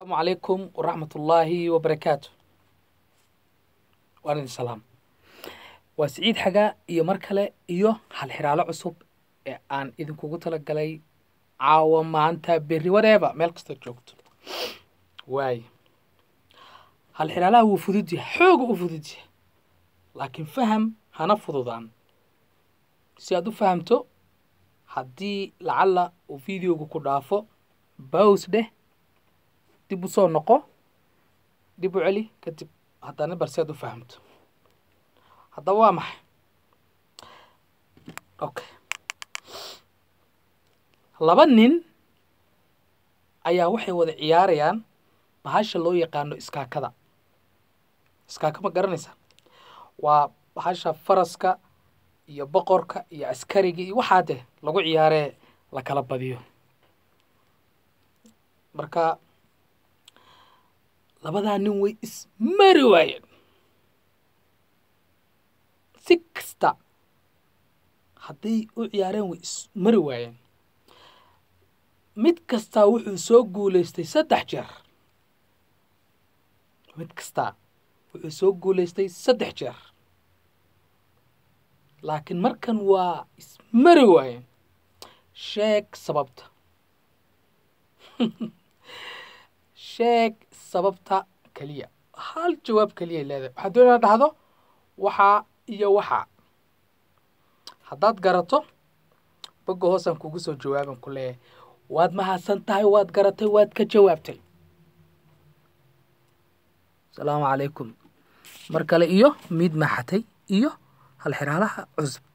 asalaamu calaykum waraxmat ullaahi wabarakaatu waan idin salaam waa siciid xagaa iyo mar kale iyo halxiraalo cusub ee aan idinkugu talagalay caawa maanta berri wareeba meel kastoo joogto waaye halxiraalaha wuu fudud yahay xooga u fudud yahay laakiin faham hana fududaan si aad u fahamto haddii lacalla uu videoga ku dhaafo baws dheh dib u soo noqo dib u celi kadib haddana bar si aad u fahamto haddaba waa maxay okay laba nin ayaa waxay wada ciyaarayaan bahasha loo yaqaano iskaakada iskaaka ma garanaysa waa bahasha faraska iyo boqorka iyo askariga iyo waxaa deh lagu ciyaaree la kala badiyo marka labadaa nin way ismari waayeen si kasta hadday u ciyaareen way ismari waayeen mid kastaa wuxuu soo guulaystay saddex jeer mid kastaa wuxuu soo guulaystay saddex jeer laakiin markan waa ismari waayeen sheeg sababta sheeg sababta keliya hal jawaab keliya leedahay waxaad doon inaad dhahdo waxaa iyo waxaa haddaad garato bogga hoosaan kugu soo jawaaban ku leeyahay waad mahadsan tahay waad garatay waad ka jawaabtay asalaamu calaykum mar kale iyo miid maaxatay iyo halxiraalaha cusub